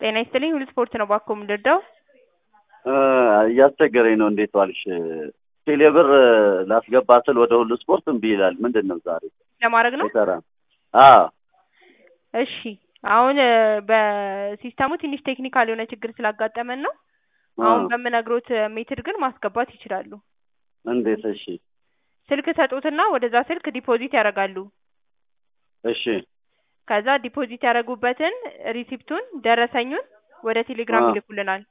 ጤና ይስጥልኝ ሁሉ ስፖርት ነው ባኮ የምንረዳው እያስቸገረኝ ነው። እንዴት ዋልሽ? ቴሌብር ላስገባ ስል ወደ ሁሉ ስፖርት እምቢ ይላል። ምንድን ነው ዛሬ ለማድረግ ነው። ይሰራ? አዎ እሺ አሁን በሲስተሙ ትንሽ ቴክኒካል የሆነ ችግር ስላጋጠመን ነው። አሁን በምነግሮት ሜትድ ግን ማስገባት ይችላሉ። እንዴት? እሺ ስልክ ሰጡትና ወደዛ ስልክ ዲፖዚት ያደርጋሉ። እሺ ከዛ ዲፖዚት ያደረጉበትን ሪሲፕቱን ደረሰኙን ወደ ቴሌግራም አ። ይልኩልናል።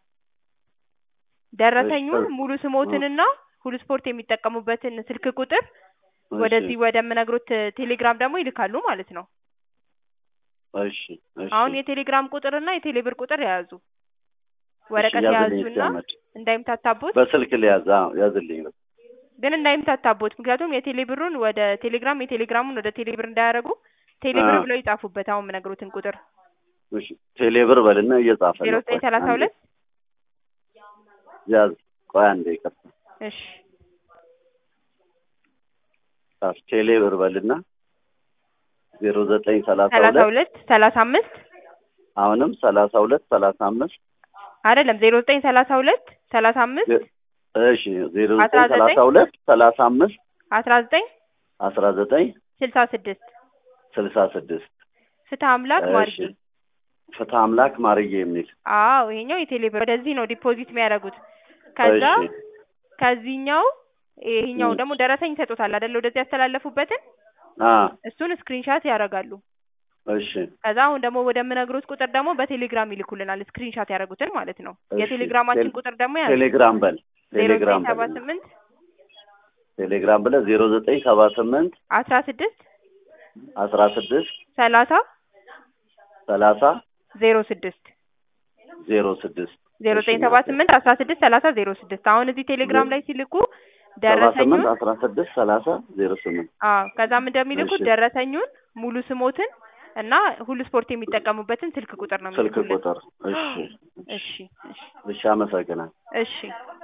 ደረሰኙን እሺ። ሙሉ ስሞትንና ሁሉ ስፖርት የሚጠቀሙበትን ስልክ ቁጥር ወደዚህ ወደምነግሮት ቴሌግራም ደግሞ ይልካሉ ማለት ነው። እሺ እሺ አሁን የቴሌግራም ቁጥርና የቴሌብር ቁጥር የያዙ ወረቀት ያዝልኝ የያዙና እስኪ አመድ። እንዳይምታታቦት በስልክ ሊያዝ አዎ፣ ያዝልኝ ግን እንዳይምታታቦት ምክንያቱም የቴሌብሩን ወደ ቴሌግራም የቴሌግራሙን ወደ ቴሌብር እንዳያደርጉ ቴሌብር አ። ብለው ይጻፉበት። አሁን የምነግሮትን ቁጥር እሺ ቴሌብር በልና እየጻፈ ዜሮ ነው። ዘጠኝ ቆይ ሰላሳ አንዴ ሁለት ያዝ። ቆይ አንዴ ይቅርታ። እሺ ጻፍ። ቴሌብር በልና ዜሮ ዘጠኝ ሰላሳ ሰላሳ ሁለት ሁለት ሰላሳ አምስት አሁንም ሰላሳ ሁለት ሰላሳ አምስት አይደለም ዜሮ ዘጠኝ ሰላሳ ሁለት ሰላሳ አምስት እሺ ዜሮ አስራ ዘጠኝ ሰላሳ ዘጠኝ ሁለት ሰላሳ አምስት አስራ ዘጠኝ አስራ ዘጠኝ ስልሳ ስድስት ስልሳ ስድስት ፍትህ አምላክ እሺ ማርጌ ፍትህ አምላክ ማርዬ የሚል አዎ ይሄኛው የቴሌብር ወደዚህ ነው ዲፖዚት የሚያደርጉት ከዛ እሺ ከዚህኛው ይሄኛው እ። ደግሞ ደረሰኝ ይሰጡታል አይደለ ወደዚህ ያስተላለፉበትን አ እሱን ስክሪንሻት ያደርጋሉ እሺ ከዛ አሁን ደግሞ ወደምነግሮት ቁጥር ደግሞ በቴሌግራም ይልኩልናል ስክሪንሻት ያደረጉትን ማለት ነው እሺ። የቴሌግራማችን ቴሌ- ቁጥር ደግሞ ያዙ ቴሌግራም በል ዜሮ ቴሌግራም ዘጠኝ ሰባ በል ስምንት ቴሌግራም ብለህ ዜሮ ዘጠኝ ሰባ ስምንት አስራ ስድስት አስራ ስድስት ሰላሳ ሰላሳ ዜሮ ስድስት ዜሮ ስድስት ዜሮ ዘጠኝ ሰባ ስምንት አስራ ስድስት ሰላሳ ዜሮ ስድስት አሁን እዚህ ቴሌግራም ላይ ሲልኩ ሰባ ደረሰኙን ስምንት አስራ ስድስት ሰላሳ ዜሮ ስምንት አዎ ከዛም እንደሚልኩት እሺ። ደረሰኙን ሙሉ ስሞትን እና ሁሉ ስፖርት የሚጠቀሙበትን ስልክ ቁጥር ነው ስልክ የሚልኩልን ቁጥር እሺ እሺ እሺ እሺ አመሰግናል እሺ